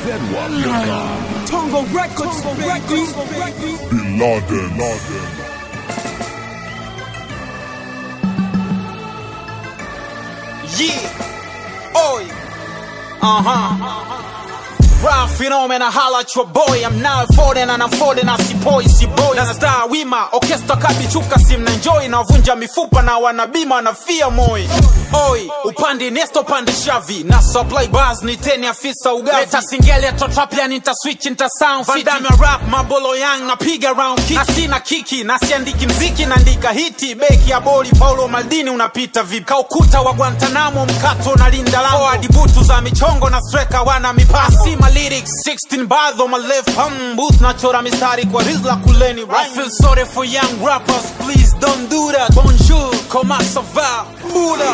ZWAP.com. Tongo Records, baby. Bin Laden. Laden. Yeah. Oi. Uh huh. Rap phenomena holla at your boy I'm now folding and I'm folding as boy si boy na star wima orchestra kabichuka sim na enjoy na vunja mifupa na wanabima na fia moi Oi, upande nesto pande shavi na supply bars ni teni afisa ugavi leta singeli totrapia nita switch nita sound fit Vandame rap mabolo yang napiga round kick na sina kiki na siandiki mziki naandika hiti beki ya boli Paulo Maldini unapita vipi kaukuta wa Guantanamo mkato na linda lango forward butu za michongo na striker wana mipango sima lyrics 16 bars on my left hum booth nachora mistari kwa rizla kuleni I feel sorry for young rappers please don't do that bonjour comment ça va Buddha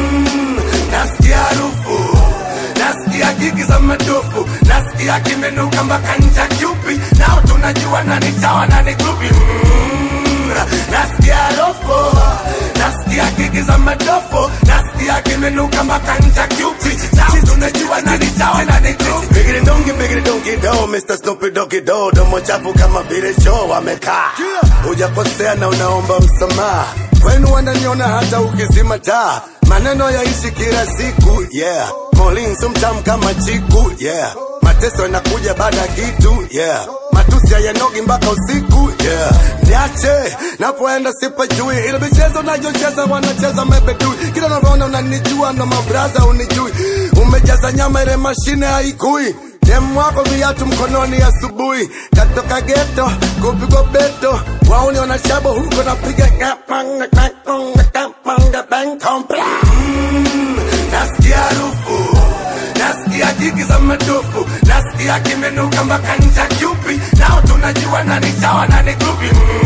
nasikia harufu nasikia gigi za madufu nasikia kimenuka mpaka ncha kyupi nao tunajua nani chawa nani grupi Mm, nasikia harufu nasikia gigi za madofu nasikia kimenuka mpaka ncha kyupi nao tunajua nani chawa nani grupi bigiri dongi bigiri dongi do Mr. Snoopy Doggy Do domo chafu kama vile choo wamekaa hujakosea na unaomba msamaha kwenu wananiona hata ukizima taa maneno yaishi kila siku yeah molin sumtam kama chiku yeah mateso yanakuja baada ya kitu yeah matusi hayanogi mpaka usiku yeah niache napoenda sipajui ile michezo nayocheza wanacheza mebedui kila unavyoona unanijua na mabraza unijui umejaza nyama ile mashine haikui demu wako viatu mkononi asubuhi katoka geto kupigwa beto wauni wanashabo huko napiga kapanga, kapanga, kapanga, bang, kompla. Mm, nasikia harufu nasikia jigi za madufu nasikia kimenuka mpaka ncha kyupi nao tunajua nani chawa nani grupi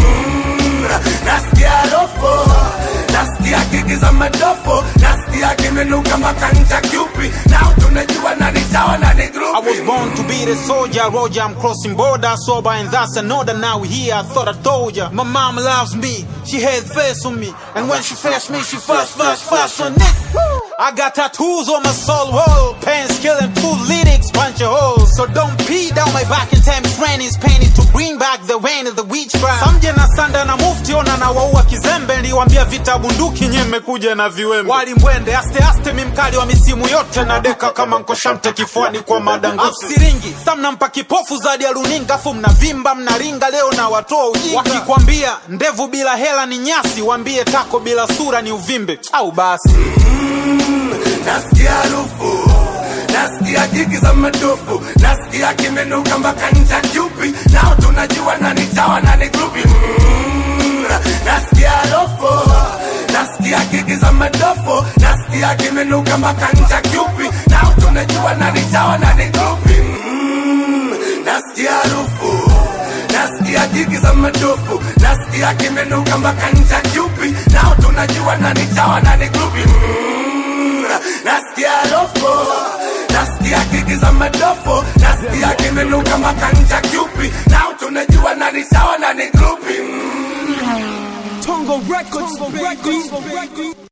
Mm, nasikia harufu nasikia gigi za madofu nasikia kimenuka mpaka ncha kyupi nao tunajua nani chawa nani I grupi was born to be the soldier, Roger. I'm crossing border, sober, and that's another. Now we here, I thought I told ya. My mom loves me, she had face on me, and when she faced me, she fast, fast, fast on it. I got tattoos on my soul wall, pants killing two lyrics, punch a hole. So don't pee down my back and tell me rain is painted to bring back the rain of the witchcraft. Samje na sanda na mufti ona na waua kizembe, niliwambia vita bunduki nye mmekuja na viwembe. Wali mbwende aste aste, mimkali wa misimu yote na deka kama nkoshamte kifuani kwa madangusi siringi sa mnampa kipofu zadi ya runinga afu mnavimba mnaringa leo na watoa ujinga wakikwambia ndevu bila hela ni nyasi wambie tako bila sura ni uvimbe au basi nasikia harufu nasikia jigi za madufu nasikia kimenuka mpaka ncha kyupi nao tunajua nani chawa nani grupi Mm, nasikia harufu nasikia gigi za madofu nasikia kimenuka mpaka ncha kyupi nao tunajua nani chawa nani grupi Mm, nasikia harufu nasikia jigi za madufu nasikia kimenuka mpaka ncha kyupi nao tunajua nani chawa nani grupi Mm, nasikia harufu nasikia gigi za madofu nasikia kimenuka mpaka ncha kyupi nao tunajua nani sawa nani grupi Tongo Records, baby.